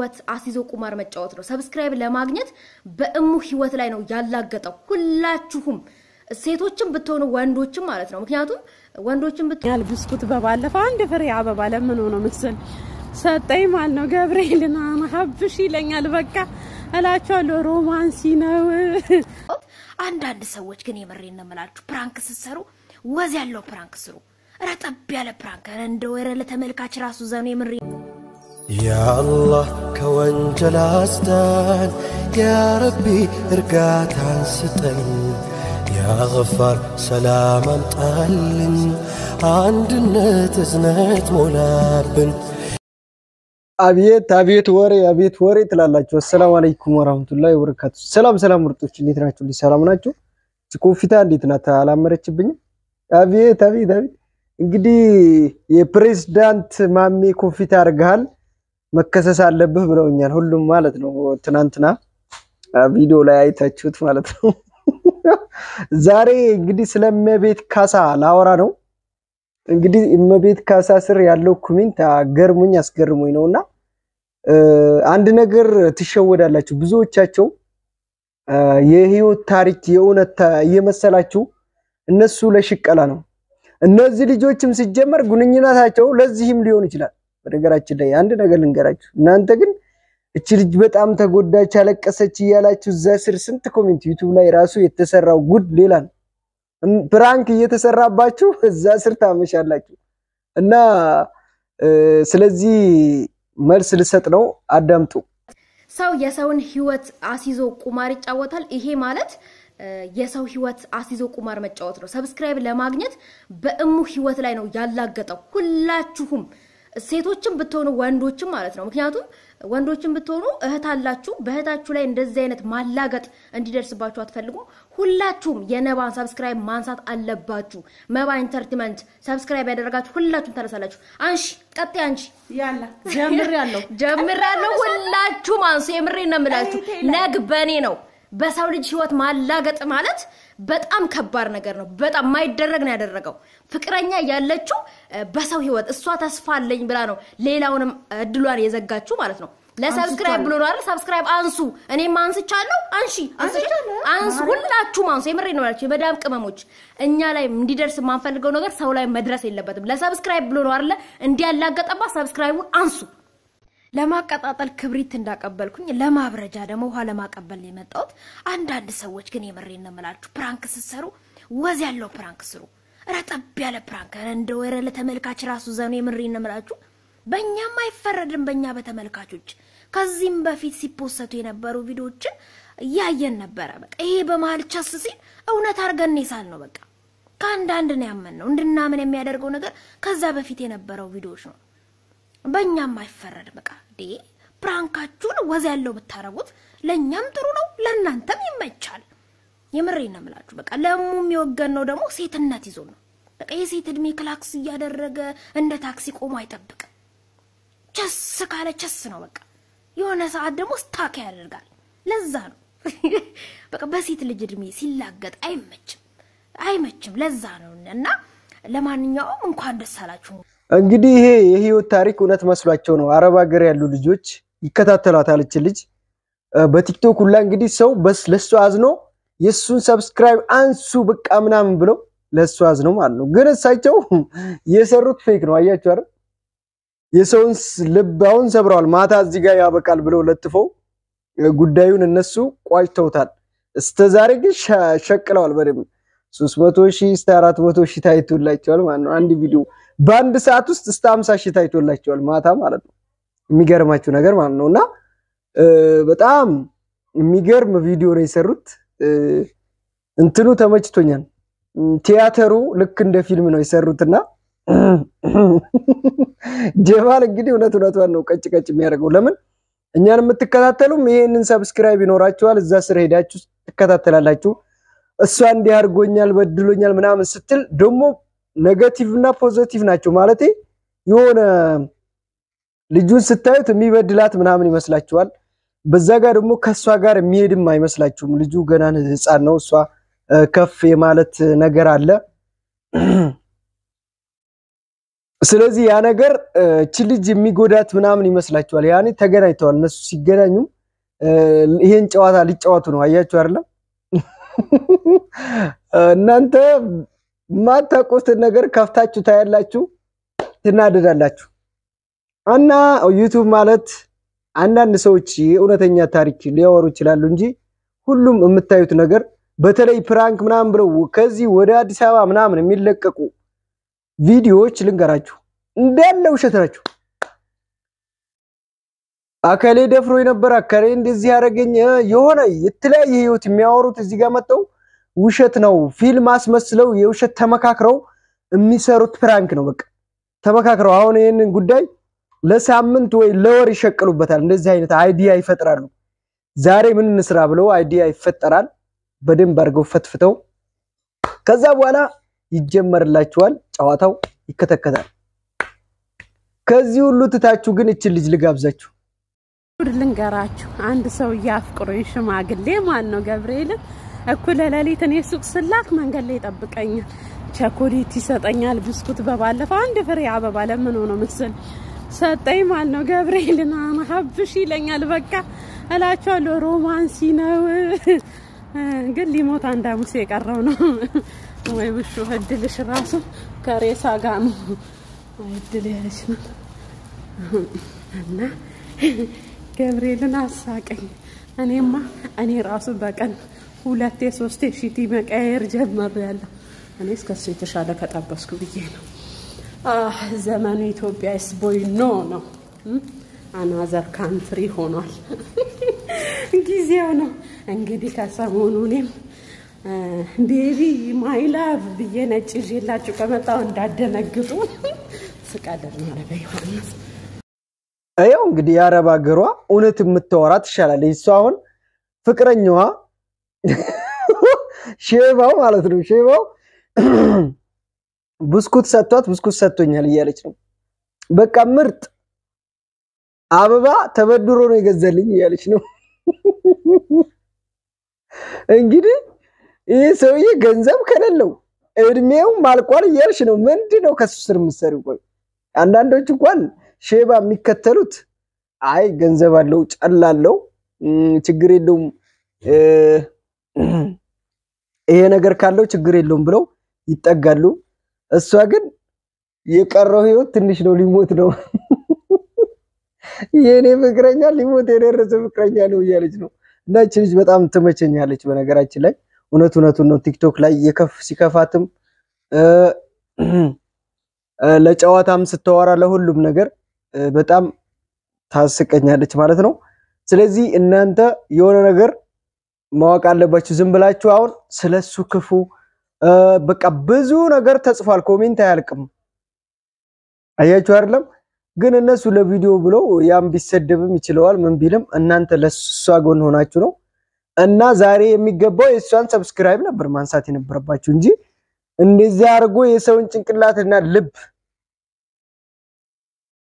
ህይወት አስይዞ ቁማር መጫወት ነው። ሰብስክራይብ ለማግኘት በእሙ ህይወት ላይ ነው ያላገጠው። ሁላችሁም ሴቶችም ብትሆኑ ወንዶችም ማለት ነው። ምክንያቱም ወንዶችም ብትሆኑ ያል ብስኩት በባለፈው አንድ ፍሬ አበባ ለምን ሆኖ ምስል ሰጠኝ ማለት ነው። ገብርኤልና ሀብሽ ይለኛል። በቃ እላቸዋለሁ ሮማንሲ ነው። አንዳንድ ሰዎች ግን የምሬን ነው የምላችሁ፣ ፕራንክ ስትሰሩ ወዝ ያለው ፕራንክ ስሩ። ረጠብ ያለ ፕራንክ እንደ ወረ ለተመልካች ራሱ ዘኑ የምሬ ያአላህ ከወንጀል አስዳን፣ ያረቢ እርጋታን ስጠን፣ ያገፋር ሰላም አምጣልን፣ አንድነት እዝነት ሞላብን። አቤት አቤት ወሬ አቤት ወሬ ትላላችሁ። አሰላሙ አለይኩም ወራህመቱላሂ ወበረካቱ። ሰላም ሰላም ምርጦች እንዴት ናችሁ? ልጅ ሰላም ናችሁ? ኮፊታ እንዴት ናት? አላመረችብኝም? አቤት አቤት አቤት። እንግዲህ የፕሬዝዳንት ማሜ ኮፊታ አድርገሃል መከሰስ አለብህ ብለውኛል። ሁሉም ማለት ነው። ትናንትና ቪዲዮ ላይ አይታችሁት ማለት ነው። ዛሬ እንግዲህ ስለ እመቤት ካሳ ላወራ ነው። እንግዲህ እመቤት ካሳ ስር ያለው ኮሜንት ገርሙኝ አስገርሙኝ ነው እና አንድ ነገር ትሸወዳላችሁ። ብዙዎቻቸው የህይወት ታሪክ የእውነት እየመሰላችሁ እነሱ ለሽቀላ ነው። እነዚህ ልጆችም ሲጀመር ግንኙነታቸው ለዚህም ሊሆን ይችላል። በነገራችን ላይ አንድ ነገር ልንገራችሁ። እናንተ ግን እች ልጅ በጣም ተጎዳች፣ አለቀሰች እያላችሁ እዛ ስር ስንት ኮሜንት ዩቱብ ላይ ራሱ የተሰራው ጉድ ሌላ ነው። ፕራንክ እየተሰራባችሁ እዛ ስር ታመሻላችሁ። እና ስለዚህ መልስ ልሰጥ ነው፣ አዳምጡ። ሰው የሰውን ህይወት አስይዞ ቁማር ይጫወታል። ይሄ ማለት የሰው ህይወት አስይዞ ቁማር መጫወት ነው። ሰብስክራይብ ለማግኘት በእሙ ህይወት ላይ ነው ያላገጠው። ሁላችሁም ሴቶችም ብትሆኑ ወንዶችም ማለት ነው። ምክንያቱም ወንዶችም ብትሆኑ እህት አላችሁ። በእህታችሁ ላይ እንደዚህ አይነት ማላገጥ እንዲደርስባችሁ አትፈልጉም። ሁላችሁም የነባን ሰብስክራይብ ማንሳት አለባችሁ። መባ ኢንተርቴንመንት ሰብስክራይብ ያደረጋችሁ ሁላችሁም ተነሳላችሁ። አንሺ ቀጣይ አንቺ ያላ ጀምሬያለሁ ጀምራለሁ። ሁላችሁም አንሱ። የምሬን ነው የምላችሁ። ነግ በኔ ነው። በሰው ልጅ ህይወት ማላገጥ ማለት በጣም ከባድ ነገር ነው። በጣም የማይደረግ ነው ያደረገው። ፍቅረኛ ያለችው በሰው ህይወት እሷ ተስፋ አለኝ ብላ ነው ሌላውንም እድሏን የዘጋችሁ ማለት ነው። ለሰብስክራይብ ብሎ ነው አይደል? ሰብስክራይብ አንሱ። እኔም አንስቻለሁ። አንሺ አንሱ፣ ሁላችሁም አንሱ። የምሬን ነው ያላችሁ የመዳም ቅመሞች፣ እኛ ላይ እንዲደርስ የማንፈልገው ነገር ሰው ላይ መድረስ የለበትም። ለሰብስክራይብ ብሎ ነው አይደለ? እንዲያላገጠባት ሰብስክራይቡን አንሱ። ለማቀጣጠል ክብሪት እንዳቀበልኩኝ ለማብረጃ ደግሞ ውሃ ለማቀበል ነው የመጣሁት። አንዳንድ ሰዎች ግን የምሬን ነው የምላችሁ ፕራንክ ስትሰሩ ወዝ ያለው ፕራንክ ስሩ። ረጠብ ያለ ፕራንክ እንደ ወረ ለተመልካች ራሱ ዘኑ የምሬን ነው የምላችሁ። በእኛም አይፈረድም በእኛ በተመልካቾች። ከዚህም በፊት ሲፖሰቱ የነበሩ ቪዲዮዎችን እያየን ነበረ። በቃ ይሄ በመሀል ቸስ ሲል እውነት አድርገን ሳል ነው በቃ ከአንዳንድ ነው ያመን ነው እንድናምን የሚያደርገው ነገር ከዛ በፊት የነበረው ቪዲዮዎች ነው። በእኛም አይፈረድ። በቃ ዴ ፕራንካችሁን ወዝ ያለው ብታረጉት ለእኛም ጥሩ ነው፣ ለእናንተም ይመቻል። የምሬ ነው የምላችሁ። በቃ ለሙ የሚወገን ነው ደግሞ ሴትነት ይዞ ነው። በቃ የሴት እድሜ ክላክስ እያደረገ እንደ ታክሲ ቆሞ አይጠብቅም። ቸስ ካለ ቸስ ነው በቃ። የሆነ ሰዓት ደግሞ ስታክ ያደርጋል። ለዛ ነው በቃ በሴት ልጅ እድሜ ሲላገጥ አይመችም፣ አይመችም። ለዛ ነው እና ለማንኛውም እንኳን ደስ አላችሁ። እንግዲህ ይሄ የህይወት ታሪክ እውነት መስሏቸው ነው። አረብ ሀገር ያሉ ልጆች ይከታተሏታል እችን ልጅ በቲክቶክ ሁላ እንግዲህ ሰው ለሱ አዝኖ የእሱን ሰብስክራይብ አንሱ በቃ ምናምን ብለው ለሱ አዝነው ማለት ነው። ግን እሳቸው የሰሩት ፌክ ነው። አያችሁ አይደል? የሰውን ልብ አሁን ሰብረዋል። ማታ እዚህ ጋር ያበቃል ብለው ለጥፈው ጉዳዩን እነሱ ቋጭተውታል። እስከዛሬ ግን ሸቅለዋል በደምብ ሶስት መቶ ሺህ እስከ አራት መቶ ሺህ ታይቶላቸዋል ማለት ነው። አንድ ቪዲዮ በአንድ ሰዓት ውስጥ እስከ ሀምሳ ሺህ ታይቶላቸዋል ማታ ማለት ነው። የሚገርማችሁ ነገር ማለት ነው። እና በጣም የሚገርም ቪዲዮ ነው የሰሩት። እንትኑ ተመችቶኛል። ቲያተሩ ልክ እንደ ፊልም ነው የሰሩትና ጀማል እንግዲህ እውነት እውነቷን ነው ቀጭ ቀጭ የሚያደርገው። ለምን እኛን የምትከታተሉም ይሄንን ሰብስክራይብ ይኖራችኋል። እዛ ስር ሄዳችሁ ትከታተላላችሁ። እሷ እንዲህ አድርጎኛል በድሎኛል ምናምን ስትል ደግሞ ኔጋቲቭ እና ፖዘቲቭ ናቸው ማለት የሆነ ልጁን ስታዩት የሚበድላት ምናምን ይመስላችኋል። በዛ ጋር ደግሞ ከእሷ ጋር የሚሄድም አይመስላችሁም። ልጁ ገና ሕፃን ነው። እሷ ከፍ የማለት ነገር አለ ስለዚህ ያ ነገር እ፣ እቺ ልጅ የሚጎዳት ምናምን ይመስላችኋል። ያኔ ተገናኝተዋል። እነሱ ሲገናኙም እ፣ ይሄን ጨዋታ ሊጫወቱ ነው። አያችሁ አይደለም? እናንተ የማታውቁትን ነገር ከፍታችሁ ታያላችሁ፣ ትናደዳላችሁ። እና ዩቱብ ማለት አንዳንድ ሰዎች የእውነተኛ ታሪክ ሊያወሩ ይችላሉ እንጂ ሁሉም የምታዩት ነገር በተለይ ፕራንክ ምናምን ብለው ከዚህ ወደ አዲስ አበባ ምናምን የሚለቀቁ ቪዲዮዎች ልንገራችሁ እንዳለ ውሸት ናቸው። አከሌ ደፍሮ የነበረ አከሌ እንደዚህ ያደረገኝ እ፣ የሆነ የተለያየ ህይወት የሚያወሩት እዚህ ጋር መጥተው ውሸት ነው ፊልም አስመስለው የውሸት ተመካክረው የሚሰሩት ፕራንክ ነው። በቃ ተመካክረው አሁን ይህንን ጉዳይ ለሳምንት ወይ ለወር ይሸቅሉበታል። እንደዚህ አይነት አይዲያ ይፈጥራሉ። ዛሬ ምን እንስራ ብለው አይዲያ ይፈጠራል። በደንብ አድርገው ፈትፍተው ከዛ በኋላ ይጀመርላችኋል። ጨዋታው ይከተከታል። ከዚህ ሁሉ ትታችሁ ግን እችን ልጅ ልጋብዛችሁ። ጉድ ልንገራችሁ። አንድ ሰውዬ አፍቅሮኝ ሽማግሌ ማን ነው ገብርኤልን እኩለ ሌሊት እኔ ሱቅ ስላክ መንገድ ላይ ይጠብቀኛል። ቸኮሌት ይሰጠኛል፣ ብስኩት። በባለፈው አንድ ፍሬ አበባ ለምን ሆኖ ምስል ሰጠኝ ማለት ነው። ገብርኤልን ሀብሽ ይለኛል። በቃ እላቸዋለሁ ሮማንሲ ነው። ግን ሊሞት አንድ ሐሙስ የቀረው ነው ወይ ውሹ እድልሽ ራሱ ከሬሳ ጋር ነው። አይ እድል ያለች ነው እና ገብርኤልን አሳቀኝ። እኔማ እኔ ራሱ በቀን ሁለቴ ሶስቴ ሺቲ መቀየር ጀመሪያለሁ። እኔ እስከሱ የተሻለ ከጠበስኩ ብዬ ነው። አህ ዘመኑ ኢትዮጵያ ስ ቦይ ኖ ነው አናዘር ካንትሪ ሆኗል። ጊዜው ነው እንግዲህ ከሰሞኑ እኔም ቤቢ ማይ ላቭ ብዬ ነጭ ይዤላችሁ ከመጣሁ እንዳደነግጡ ስቀልድ ነው። ኧረ በዮሐንስ ያው እንግዲህ የአረብ ሀገሯ እውነት የምታወራ ትሻላለች። እሷ አሁን ፍቅረኛዋ ሼባው ማለት ነው ሼባው ብስኩት ሰጥቷት ብስኩት ሰጥቶኛል እያለች ነው። በቃ ምርጥ አበባ ተበድሮ ነው የገዛልኝ እያለች ነው። እንግዲህ ይህ ሰውዬ ገንዘብ ከሌለው እድሜው ማልቋል እያልሽ ነው። ምንድን ነው ከሱ ስር የምትሰሪው? ቆይ አንዳንዶች እንኳን ሼባ የሚከተሉት አይ ገንዘብ አለው ጨላለው ችግር የለውም ይሄ ነገር ካለው ችግር የለውም ብለው ይጠጋሉ። እሷ ግን የቀረው ህይወት ትንሽ ነው፣ ሊሞት ነው። የእኔ ፍቅረኛ ሊሞት የደረሰ ፍቅረኛ ነው እያለች ነው። እና ይህች ልጅ በጣም ትመቸኛለች። በነገራችን ላይ እውነት እውነቱን ነው። ቲክቶክ ላይ የከፍ ሲከፋትም ለጨዋታም ስታወራ ለሁሉም ነገር በጣም ታስቀኛለች ማለት ነው። ስለዚህ እናንተ የሆነ ነገር ማወቅ አለባችሁ። ዝም ብላችሁ አሁን ስለሱ ክፉ በቃ ብዙ ነገር ተጽፏል። ኮሜንት አያልቅም። አያችሁ አይደለም? ግን እነሱ ለቪዲዮ ብለው ያም ቢሰደብም ይችለዋል ምን ቢልም እናንተ ለሷ ጎን ሆናችሁ ነው። እና ዛሬ የሚገባው የእሷን ሰብስክራይብ ነበር ማንሳት የነበረባችሁ እንጂ እንደዚህ አድርጎ የሰውን ጭንቅላትና ልብ